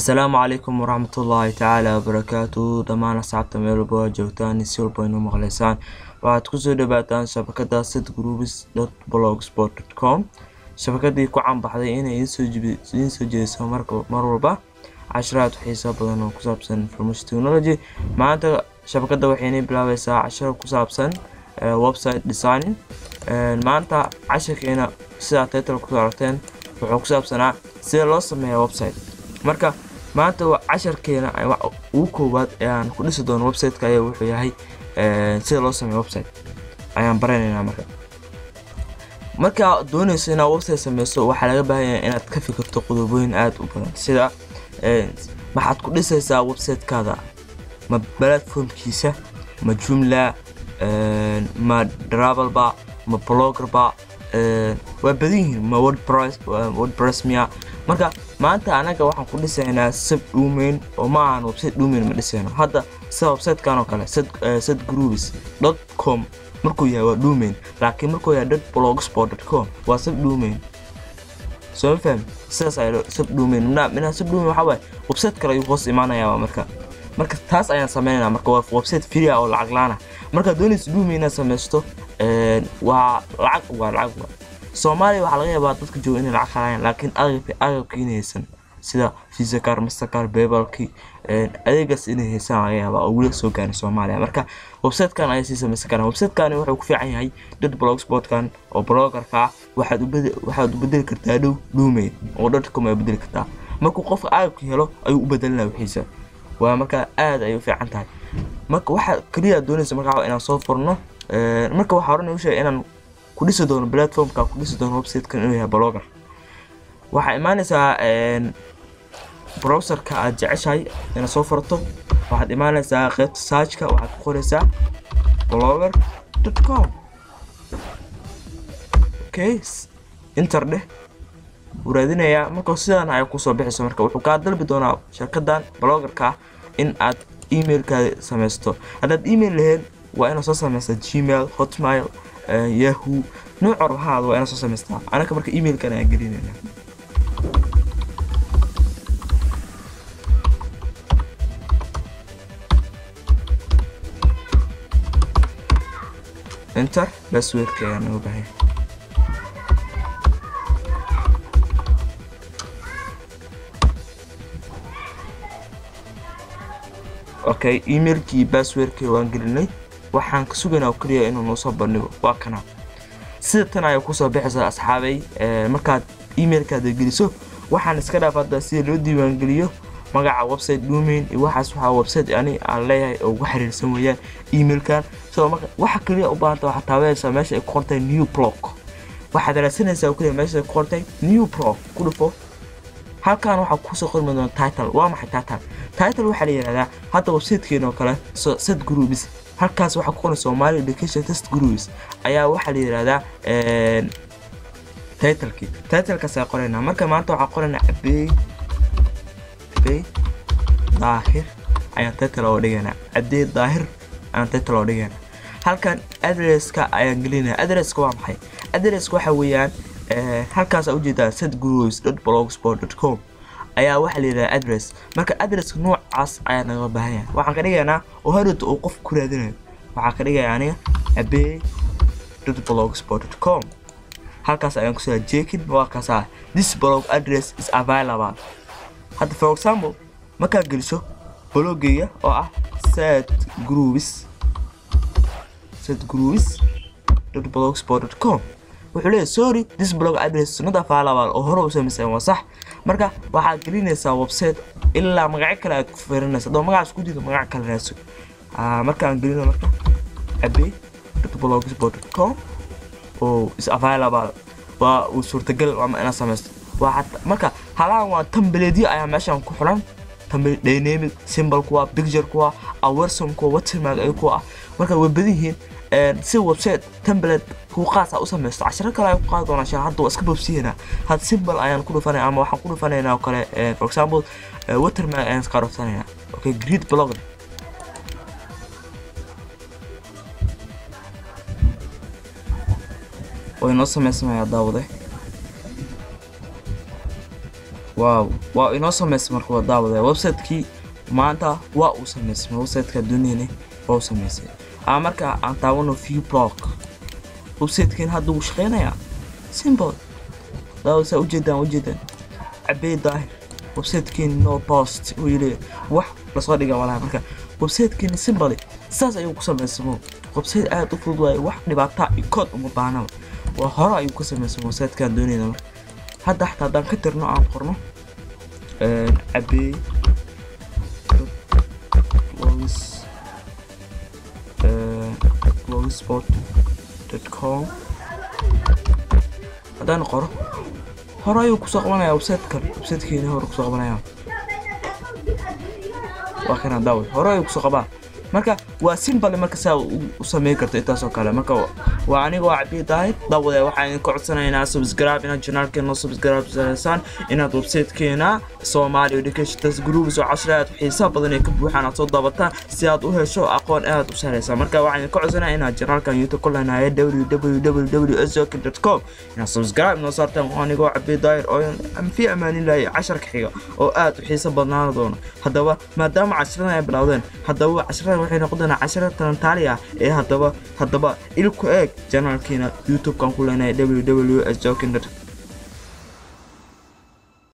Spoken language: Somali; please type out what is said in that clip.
asalaamu calaykum waraxmatullaahi tacaala wabarakaatu dhammaan asxaabta meel walba waa joogtaan si walba inuu maqlaysaan waxaad kusoo dhawaataan shabakada sid groups blogspot com shabakadii ku canbaxday inay idiin soo jeediso mar walba casharaad xiisa badan oo ku saabsan information technology maanta shabakada waxaynay bilaabeysaa casharo ku saabsan website designing maanta casharkeena sidaa title kusoo aragteen wuxuu ku saabsanaa sida loo sameeya website marka maanta casharkeena ugu koowaad ee aan ku dhisi doono websiteka ayaa wuxuu yahay sida loo sameeyo website ayaan baranaynaa marka markaa dooneyso inaad website sameyso waxaa laga baahan yahay inaad ka fikirto qodobooyin aada u badan sida maxaad ku dhisaysaa websitekaada ma platformkiisa ma jumla ma travelba ma bloggerba waa badan yihiin ma wordpress wordpress miya marka maanta anaga waxaan ku dhisaynaa sub domain oo ma ahan website domain ma dhisayno hadda sida websitekan oo kale sad groups dot com markuu yahay waa domain laakiin markuu yahay dot blogspot dot com waa sub domain soo ma fahmi sidaas ayaa sub domain minaa sub domain waxaa waaye website kale ayuu hoos imaanayaa marka marka taas ayaan sameynaynaa marka waa website free ah oo lacag laana marka doonaysa domain inaad sameysto waa lacag waa lacag waa soomaaliya waxaa laga yaabaa dadka jooga inay lacag halayaan laakiin agabka inay haysan sida visa car mastercar bebalki adeegaas inay haysaan laga yaabaa oo weli soo gaarin soomaaliya marka websitekan ayaa sii samaysan karaan websitekan wuxuu ku fiican yahay dad blogspotkan oo bloggerka ah waxaad waxaad u bedeli kartaa dhow domain oo dotcom ay bedeli kartaa markuu qofka agabka helo ayuu u bedelinaa wixiisa waa marka aad ay u fiican tahay marka waxaa keliya doonaysa markaa inaan soo furno marka waxaa horan u sheegay inaan ku dhisi doono platformka ku dhisi doono websitekan inuu yahay blogger waxaa imaanaysaa browserka aad jeceshahay inaad soo furto waxaad imaanaysaa qeybta searchka waxaad ku qoraysaa blogger dot com okay inter dheh wuu raadinayaa marka sidaan ay kusoo bixayso marka wuxuu kaa dalbi doonaa shirkadan bloggerka in aad emailkaada sameysto haddaad email lahayn waa inaad soo sameysta gmail hotmail yahoo nooc orbahaada waa inaad soo samaystaa anaka marka emailkan ayaan gelinayna enter passwordka ayaa naga bahay okay emailkii passwordkii waan gelinay waxaan ka sugaynaa oo keliya inuu noo soo bandhigo waa kana sida tan ayaa kusoo bixaysa asxaabay markaad emailkaada geliso waxaan iska dhaaf hadda sida loo diiwaangeliyo magaca website domain iyo waxaas waxaa website ani aan leeyahay oo ugu xiriirsan weeyaan emailkan sidoo marka waxa keliya u baahanta waxaad taabanaysaa meesha ay ku qortay new blog waxaad raadsanaysaa oo keliya meesha ay ku qortay new blog ku dhufo halkan waxaa kusoo qormi doona title waa maxay title title waxaa la yihahdaa hadda websitekeena oo kale sad groups halkaas waxaa ku qoran Somali Education Test Groups ayaa waxaa la yiraahdaa een title-kii title-kaas ayaa qoraynaa marka maanta waxaa qoraynaa abey abey daahir ayaan title oo dhigaynaa abey daahir ayaan title oo dhigaynaa halkan address-ka ayaan gelinaa address-ka waa maxay address-ka waxa weeyaan halkaas aad ujeedaa setgroups.blogspot.com ayaa waxaa la yidhaha address marka addresska noocaas ayaa naga baahan yahay waxaan ka dhigaynaa oo hadhowta uu qof ku raadinayo waxaa ka dhigaya aniga abey blogspot.com halkaas ayaan kusoo jeekin waa kaasa this blog address is available hadda for example markaad geliso bloggeya oo ah set groups set groups blogspot.com wuxuu leeyahay sorry this blog address not available oo hore u samaysan waa sax marka waxaad gelinaysaa website ilaa magacyo kale aad ku fiirinaysa adoo magacaas ku diido magac kale raadso markaan gelino marka abey blogspot.com oo is available waa uu suurtagal ama inaad samaysto waa marka halaan waa tambaleedyo ayaa meeshan ku xulan tambale dynamic symbol kuwa picture kuwa awerson kuwa watermark ay kuwa ah marka way badan yihiin si website template ku qaas ah u samaysto casharo kale ayaan ku qaadi doonaa shan hadda waa iska boobsiyanaa had symbol ayaan ku dhufanay ama waxaan ku dhufanaynaa oo kale for example watermark ayaan iska dhufanaynaa okay great blog way noo samaysmayaa daawade waaw waa inoo samaysay marka waa daawada website-kii maanta waa uu samaysmay website-ka duniyane waa uu samaysay aa marka aan taawano view blog website-keen hadda wuu shaqeynayaa simple daawa saa ujeedaan ujeedaan cabey daahir website-keen no post uu yidhi wax lasoo dhiga walaha marka website-keen simple saas ayuu ku samaysamo website aad u fudud waaye wax dhibaataa iyo kood uma baahnaba waa hore ayuu ka samaysamo website-kaan doonayna marka hadda xataa haddaan ka tirno aan qorno cabey blogs blogspot com haddaan qoro hore ayuu kusoo qabanaya website-kan website-keeni hore kusoo qabanaya waa kana daawa hore ayuu kusoo qabaa marka waa simbale marka saa u sameyn karto intaasoo kale marka waa aniga waa cabiyi daahid daawade waxaan idinka codsanaynaa subscribe inaad janaalkeena subscribe sanaysaan inaad websitekeena somali education groups oo cashir aad xiisaa badan ee ka buuxaan aad soo daabataan si aad u hesho aqoon aad u sareysa marka waxaan idinka codsanaya inaad janaalkan youtube ku leenahay www sokin com inaad subscribe noo saartaan waa anigoo cabiyi daahir oo fi amaaninlahay casharka xiga oo aad u xiiso badnaan doono haddaba maadaama cashiradan ay bilowdeen haddaba cashiradan waxay noqon doonaa cashiro talantaali ah ee haddaba haddaba ilku eeg janaalkiina youtube-kan ku leenahay www s jokin